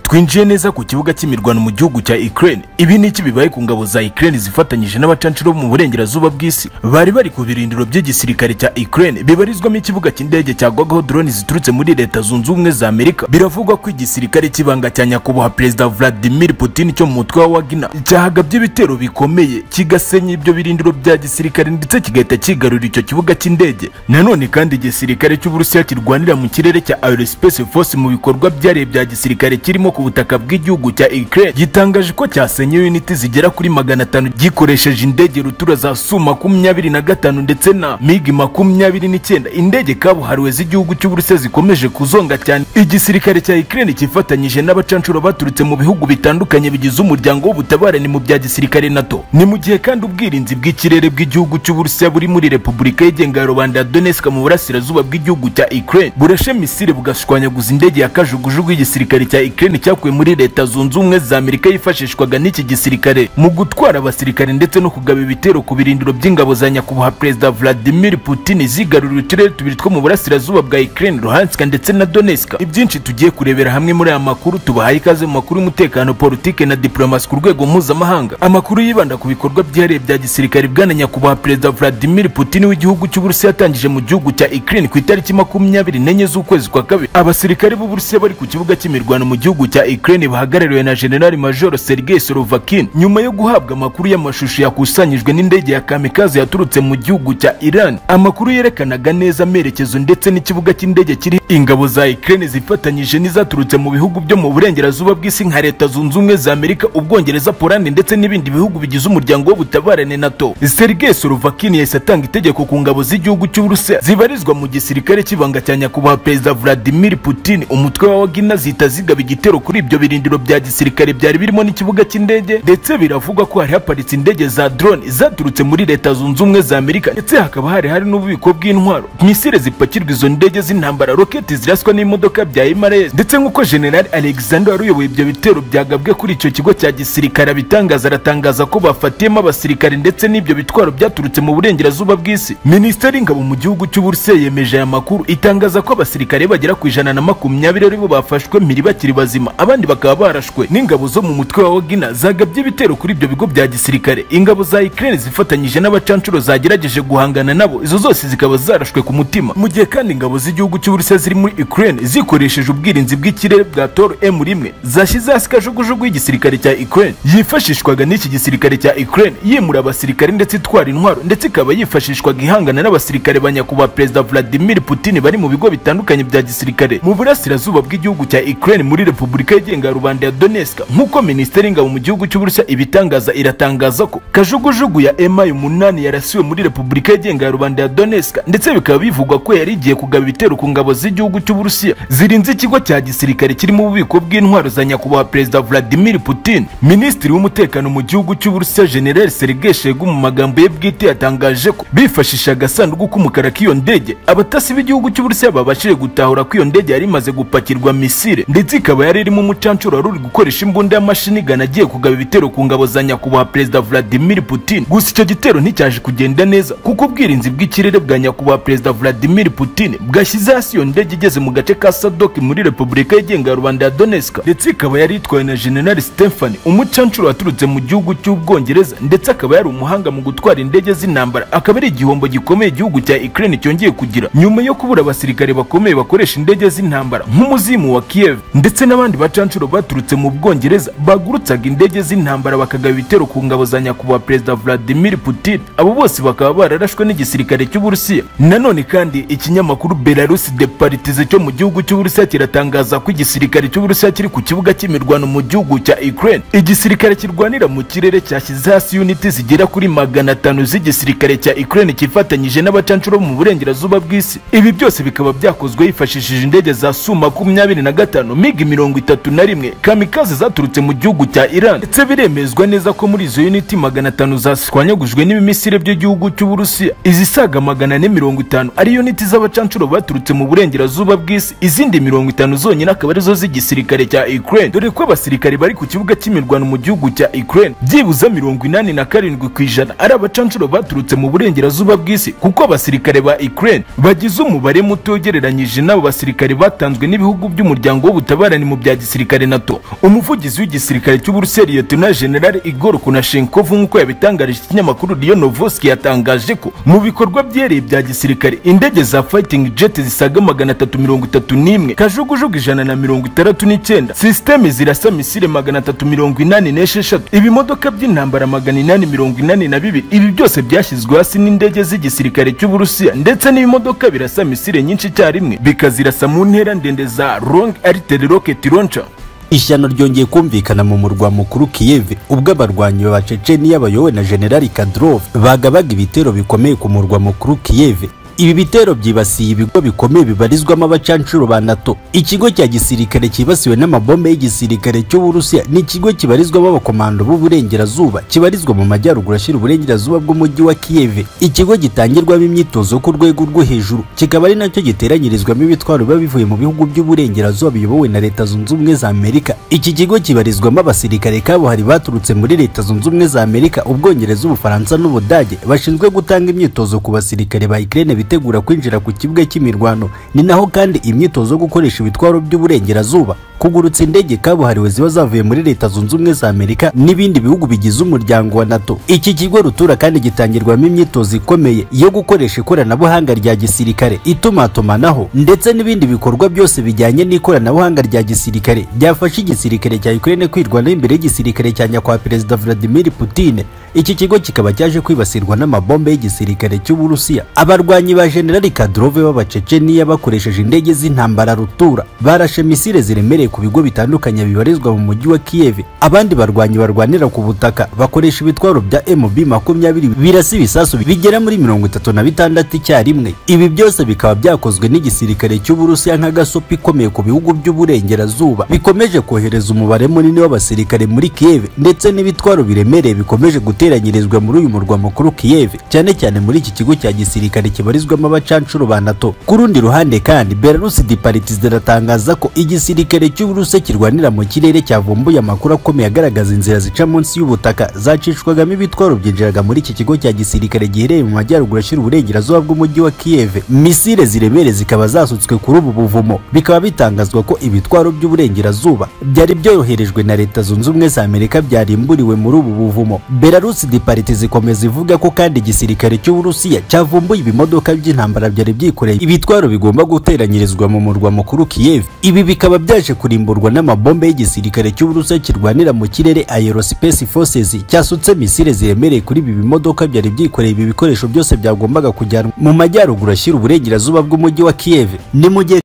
twinjiye neza ku kibuga cy'imirwano mu gihugu cya Ukraine ibi ni iki bibaye ku ngabo za Ukraine zifatanyije n'abacanshuro bo mu burengerazuba bw'isi bari bari ku birindiro by'igisirikare cya Ukraine bibarizwamo ikibuga cy'indege cyagwagaho drone ziturutse muri leta zunze ubumwe za Amerika biravugwa ko igisirikare cy'ibanga cya nyakubahwa perezida Vladimir Putin cyo mu mutwe wa Wagner cyahagabye ibitero bikomeye kigasenya ibyo birindiro bya gisirikare ndetse kigahita kigarura icyo kibuga cy'indege nanone kandi igisirikare cy'Uburusiya kirwanira mu kirere cya Aerospace Force mu bikorwa byariye bya gisirikare kirimo ku butaka bw'igihugu cya Ukraine gitangaje ko cyasenye unit zigera kuri magana atanu gikoresheje indege rutura za Su makumyabiri na gatanu ndetse na MiG makumyabiri n'icyenda indege kabuhariwe z'igihugu cy'Uburusiya zikomeje kuzonga cyane igisirikare cya Ukraine cyifatanyije n'abacanshuro baturutse mu bihugu bitandukanye bigize umuryango w'ubutabarane mu bya gisirikare NATO ni mu gihe kandi ubwirinzi bw'ikirere bw'igihugu cy'Uburusiya buri muri Repubulika yigenga ya Rubanda ya Donetsk mu burasirazuba bw'igihugu cya Ukraine burashe misiri bugashwanyaguza indege ya kajugujugu y'igisirikare cya Ukraine cyakuwe muri leta zunze ubumwe za Amerika yifashishwaga n'iki gisirikare mu gutwara abasirikare ndetse no kugaba ibitero ku birindiro by'ingabo za nyakubahwa perezida Vladimir Putin zigarurira uturere tubiri two mu burasirazuba bwa Ukraine Luhansk ndetse na Donetsk ibyinshi tugiye kurebera hamwe muri aya makuru tubahaye ikaze mu makuru y'umutekano politike na diplomasi ku rwego mpuzamahanga amakuru yibanda ku bikorwa byihariye bya gisirikare bwana nyakubahwa perezida Vladimir Putin w'igihugu cy'Uburusiya yatangije mu gihugu cya Ukraine ku itariki makumyabiri n'enye z'ukwezi kwa kabiri abasirikare b'Uburusiya bari ku kibuga cy'imirwano mu gihugu cya Ukraine bahagarariwe na General Major Sergei Sorovakin nyuma yo guhabwa amakuru y'amashusho yakusanyijwe n'indege ya kamikaze yaturutse mu gihugu cya Iran amakuru yerekanaga neza amerekezo ndetse n'ikibuga cy'indege kiri ingabo za Ukraine zifatanyije n'izaturutse mu bihugu byo mu burengerazuba bw'isi nka leta zunze ubumwe za Amerika ubwongereza Poland ndetse n'ibindi bihugu bigize umuryango w'ubutabarane NATO Sergei Sorovakin yahise atanga itegeko ku ngabo z'igihugu cy'Uburusiya zibarizwa mu gisirikare cy'ibanga cya nyakubahwa perezida Vladimir Putin umutwe wa Wagner zihita zigaba igitero kuri ibyo birindiro bya gisirikare byari birimo n'ikibuga cy'indege ndetse biravugwa ko hari haparitse indege za drone zaturutse muri leta zunze ubumwe za Amerika ndetse hakaba hari hari n'ububiko bw'intwaro misile zipakirwa izo ndege z'intambara roketi ziraswa n'imodoka bya Emirates ndetse nk'uko General Alexander wari uyoboye ibyo bitero byagabwe kuri icyo kigo cya gisirikare abitangaza aratangaza ko bafatiyemo abasirikare ndetse n'ibyo bitwaro byaturutse mu burengerazuba bw'isi minisiteri y'ingabo mu gihugu cy'Uburusiya yemeje aya makuru itangaza ko abasirikare bagera ku ijana na makumyabiri aribo bafashwe mpiri bakiri bazima abandi bakaba barashwe n'ingabo zo mu mutwe wa Wagner zagabye ibitero kuri ibyo bigo bya gisirikare ingabo za Ukraine zifatanyije n'abacanshuro zagerageje guhangana nabo izo zose zikaba zarashwe ku mutima mu gihe kandi ingabo z'igihugu cy'Uburusiya ziri muri Ukraine zikoresheje ubwirinzi bw'ikirere bwa Tor M1 zashyize hasi kajugujugu y'igisirikare cya Ukraine yifashishwaga n'iki gisirikare cya Ukraine yimura abasirikare ndetse itwara intwaro ndetse ikaba yifashishwaga ihangana n'abasirikare ba nyakubahwa perezida Vladimir Putin bari mu bigo bitandukanye bya gisirikare mu burasirazuba bw'igihugu cya Ukraine muri Repubulika yigenga ya Rubanda ya Donetsk nk'uko minisiteri y'ingabo mu gihugu cy'Uburusiya ibitangaza iratangaza ko kajugujugu ya MI umunani yarasiwe muri Repubulika yigenga ya Rubanda ya Donetsk ndetse bikaba bivugwa ko yari igiye kugaba ibitero ku ngabo z'igihugu cy'Uburusiya zirinze ikigo cya gisirikare kirimo ububiko bw'intwaro za nyakubahwa perezida Vladimir Putin minisitiri w'umutekano mu gihugu cy'Uburusiya General Sergei Shoigu mu magambo ye bwite yatangaje ko bifashisha agasanduku k'umukara k'iyo ndege abatasi b'igihugu cy'Uburusiya babashije gutahura ko iyo ndege yari imaze gupakirwa misile ndetse ikaba yari irimo umucanshuro wari uri gukoresha imbunda y'amashini igana agiye kugaba ibitero ku ngabo za nyakubahwa perezida Vladimir Putin gusa icyo gitero nticyaje kugenda neza kuko ubwirinzi bw'ikirere bwa nyakubahwa perezida Vladimir Putin bwashyize hasi iyo ndege igeze mu gace ka Sadok muri Repubulika yigenga ya Rubanda ya Donetsk ndetse ikaba yari itwawe na General Stefan umucanshuro waturutse mu gihugu cy'Ubwongereza ndetse akaba yari umuhanga mu gutwara indege z'intambara akaba ari igihombo gikomeye igihugu cya Ukraine cyongeye kugira nyuma yo kubura abasirikare bakomeye bakoresha indege z'intambara nk'umuzimu wa Kiev ndetse n'abandi bacanshuro baturutse mu Bwongereza bagurutsaga indege z'intambara bakagaba ibitero ku ngabo za nyakubahwa perezida Vladimir Putin abo bose bakaba bararashwe n'igisirikare cy'Uburusiya nanone kandi ikinyamakuru Belarus Departize cyo mu gihugu cy'Uburusiya kiratangaza ko igisirikare cy'Uburusiya kiri ku kibuga cy'imirwano mu gihugu cya Ukraine igisirikare kirwanira mu kirere cyashyize hasi uniti zigera kuri magana atanu z'igisirikare cya Ukraine cyifatanyije n'abacanshuro bo mu burengerazuba bw'isi ibi byose bikaba byakozwe hifashishije indege za Su makumyabiri na gatanu MiG mirongo itatu na rimwe kamikaze zaturutse mu gihugu cya Iran ndetse biremezwa neza ko muri izo uniti magana atanu zashwanyagujwe n'ibimisire by'igihugu cy'Uburusiya izisaga magana ane mirongo itanu ari uniti z'abacanshuro baturutse mu burengerazuba bw'isi izindi mirongo itanu zonyine akaba arizo z'igisirikare cya Ukraine dore ko abasirikare bari ku kibuga cy'imirwano mu gihugu cya Ukraine byibuze mirongo inani na karindwi ku ijana ari abacanshuro baturutse mu burengerazuba bw'isi kuko abasirikare ba Ukraine bagize umubare muto ugereranyije n'abo basirikare batanzwe n'ibihugu by'umuryango w'ubutabarani mu bya gisirikare nato umuvugizi w'igisirikare cy'uburusiya liyetona general igor kunashenkovu nk'uko yabitangarije ikinyamakuru riyo novoski yatangaje ko mu bikorwa byereye bya gisirikare indege za fighting jet zisaga magana atatu mirongo itatu n'imwe kajugujugu ijana na mirongo itandatu n'icyenda sisiteme zirasa misile magana atatu mirongo inani n'esheshatu ibimodoka by'intambara magana inani mirongo inani na bibiri ibi byose byashyizwe hasi n'indege z'igisirikare cy'uburusiya ndetse n'ibimodoka birasa misile nyinshi icyarimwe bikazirasa mu ntera ndende za long artillery rocket launcher ishyano ryongeye kumvikana mu murwa mukuru Kiev ubwo abarwanyi ba Chechenia bayobowe na General Kadyrov bagabaga ibitero bikomeye ku murwa mukuru Kiev ibi bitero byibasiye ibigo bikomeye bibarizwamo abacancuro ba NATO ikigo cya gisirikare cyibasiwe n'amabombe y'igisirikare cy'Uburusiya ni ikigo kibarizwamo abakomando b'uburengerazuba kibarizwa mu majyaruguru ashyira uburengerazuba bw'umujyi wa Kiev ikigo gitangirwamo imyitozo ku rwego rwo hejuru kikaba ari nacyo giteranyirizwamo ibitwaro biba bivuye mu bihugu by'uburengerazuba biyobowe na Leta Zunze Ubumwe za Amerika iki kigo kibarizwamo abasirikare kabuhari baturutse muri Leta Zunze Ubumwe za Amerika Ubwongereza Ubufaransa n'Ubudage bashinzwe gutanga imyitozo ku basirikare ba Ukraine bitegura kwinjira ku kibuga cy'imirwano ni naho kandi imyitozo yo gukoresha ibitwaro by'uburengerazuba kugurutsa indege kabuhariwe ziba zavuye muri leta zunze ubumwe za amerika n'ibindi bihugu bigize umuryango wa nato iki kigo rutura kandi gitangirwamo imyitozo ikomeye yo gukoresha ikoranabuhanga rya gisirikare itumatumanaho ndetse n'ibindi bikorwa byose bijyanye n'ikoranabuhanga rya gisirikare byafasha igisirikare cya ukraine kwirwanaho imbere y'igisirikare cya nyakubahwa perezida vladimir putin iki kigo kikaba cyaje kwibasirwa n'amabombe y'igisirikare cy'uburusiya abarwanyi ba generali kadrove b'abaceceniya bakoresheje indege z'intambara rutura barashe misile ziremereye ku bigo bitandukanye bibarizwa mu mujyi wa kiyev abandi barwanyi barwanira ku butaka bakoresha ibitwaro bya mb makumyabiri birasa ibisasu bigera muri mirongo itatu na bitandatu icyarimwe ibi byose bikaba byakozwe n'igisirikare cy'uburusiya nk'agasopo ikomeye ku bihugu by'uburengerazuba bikomeje kohereza umubare munini w'abasirikare muri kiyev ndetse n'ibitwaro biremereye bikomeje gutera guteranyirizwa muri uyu murwa mukuru Kiev cyane cyane muri iki kigo cya gisirikare kibarizwamo abacancuro ba NATO ku rundi ruhande kandi Belarus Departiz iratangaza ko igisirikare cy'Uburusiya kirwanira mu kirere cyavumbuye amakuru akomeye agaragaza inzira zica munsi y'ubutaka zacishwagamo ibitwaro byinjiraga muri iki kigo cya gisirikare giherereye mu majyaruguru ashyira uburengerazuba bw'umujyi wa Kiev misile ziremere zikaba zasutswe kuri ubu buvumo bikaba bitangazwa ko ibitwaro by'uburengerazuba byari byoherejwe na Leta Zunze Ubumwe za Amerika byarimburiwe muri ubu buvumo Belarus Belarus Deparite zikomeza ivuga ko kandi igisirikare cy'Uburusiya cyavumbuye ibimodoka by'intambara byari byikoreye ibitwaro bigomba guteranyirizwa mu murwa mukuru Kiev ibi bikaba byaje kurimburwa n'amabombe y'igisirikare cy'Uburusiya kirwanira mu kirere Aerospace Forces cyasutse misile ziremereye kuri ibi bimodoka byari byikoreye ibi bikoresho byose byagombaga kujyanwa mu majyaruguru ashyira uburengerazuba bw'umujyi wa Kiev ni mu gihe